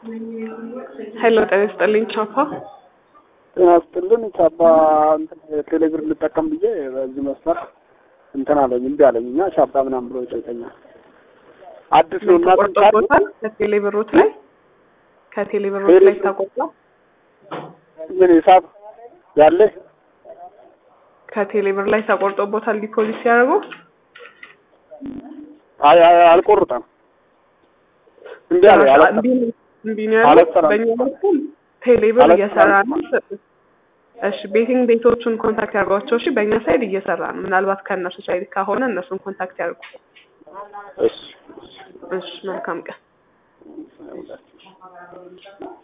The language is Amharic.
ሄሎ ጤና ይስጥልኝ ቻፓ ጤና ይስጥልን ቻፓ እንትን ቴሌብር ልጠቀም ብዬ በዚህ መስመር እንትን አለኝ እምቢ አለኝ እና ቻፓ ምናምን ብሎ ይጠይቀኛል። አዲስ ነው እና ተቆርጦበታል ከቴሌ ብሮት ላይ ከቴሌ ብሮት ላይ ተቆርጧል ምን ሂሳብ ያለ ከቴሌ ብር ላይ ተቆርጦበታል ዲፖዚት ሲያደርጉ አይ አይ አልቆርጠም እምቢ አለ አላሰ- እምቢ ነው ያለው አላሰራም። በእኛ በኩል ቴሌ ብር አላሰራም። እየሰራ ነው እሺ ቤቲንግ ቤቶቹን ኮንታክት ያርጓቸው እሺ በእኛ ሳይድ እየሰራ ነው ምናልባት ከእነሱ ሳይድ ከሆነ እነሱን ኮንታክት ያርጉ እሺ እሺ መልካም ቀን